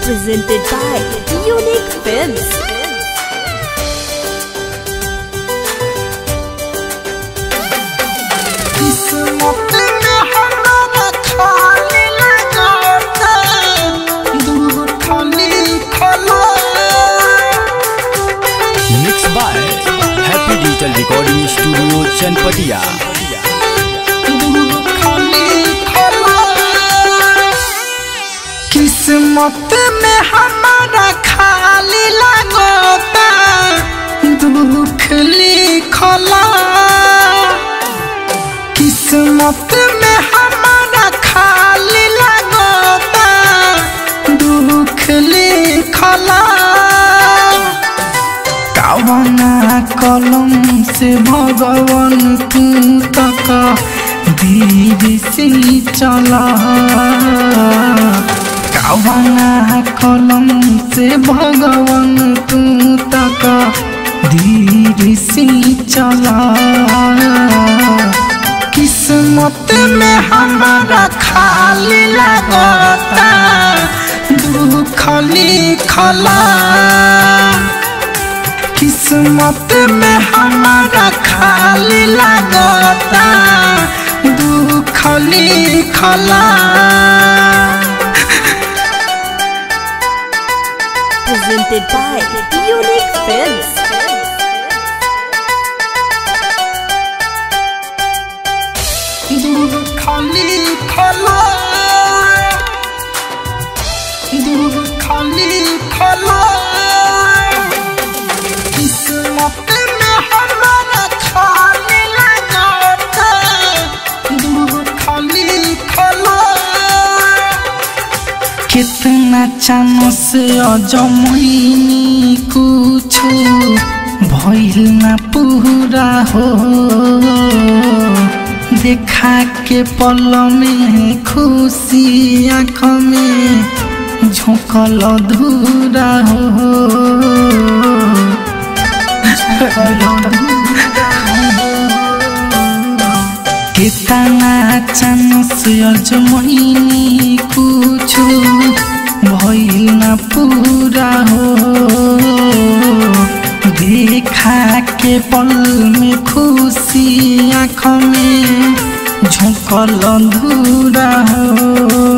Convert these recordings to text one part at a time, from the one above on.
presented by Unique Films. किस्मत में हमारा खाली लगाता दूर खाली खला mix by happy digital recording studio Chanpatia दूर खाली खला किस्मत में हमारा खाली लगाता दुख लिखला किस्मत में हमारा खाली लगता दुख लिखला कावना कलम से भगवान तू तक धीरे से चला कावना कलम से भगवान तू तक धीरे से चला किस्मत में हमारा खाली लगता दुख लिखला किस्मत में हमारा खाली लगता दुख लिखला Presented by Unique Films. दुख लिखला दुख लिखला किस्मत में हमारा खाली लगता दुख लिखला कितना चानो से अजमैनी कुछ भइल ना पूरा हो देखा के पल में खुशी आँख में झोंकल धूरा हो कितना चांस अजमैनी कुछ भइल ना पूरा हो देखा के पल में खुशी आँख में झोंकल धूरा हो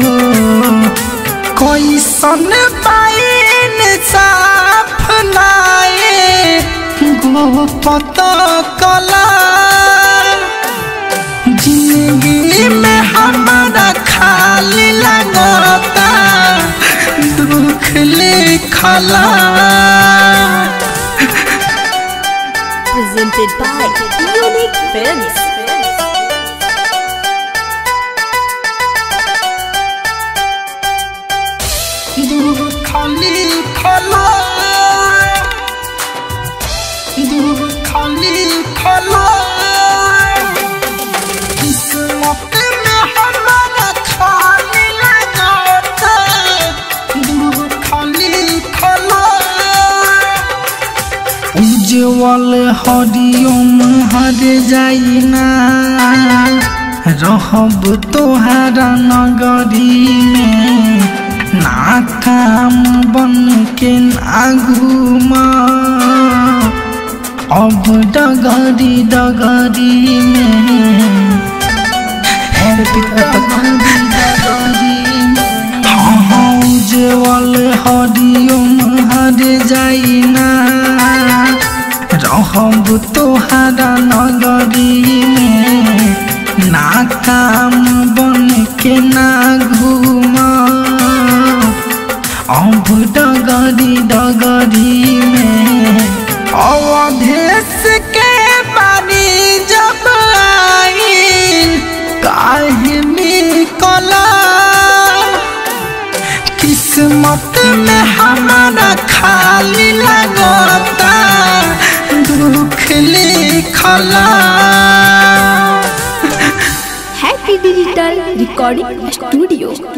कैसन पाइन साफ लाए गोपत कला जिंदगी में हमारा खाली लगता दुख लिखला Presented by Unique Films. दुख लिखला दुख लिखला किस्मत में हमारा खाली लगता दुख लिखला उज्जवल हरिओम हर जाइना रहब तोहारा नगरी में ना काम बन के ना घूमा अब डगरी डगरी में उज्जवल हरिओम हर जाइना रहब तोहारा नगरी में ना काम बन के ना घूमा अब डगरी डगरी में अवधेश के बानी जब आई काहे निकला किस्मत में हमारा खाली लगता दुख लिखला Happy Digital Recording Studio.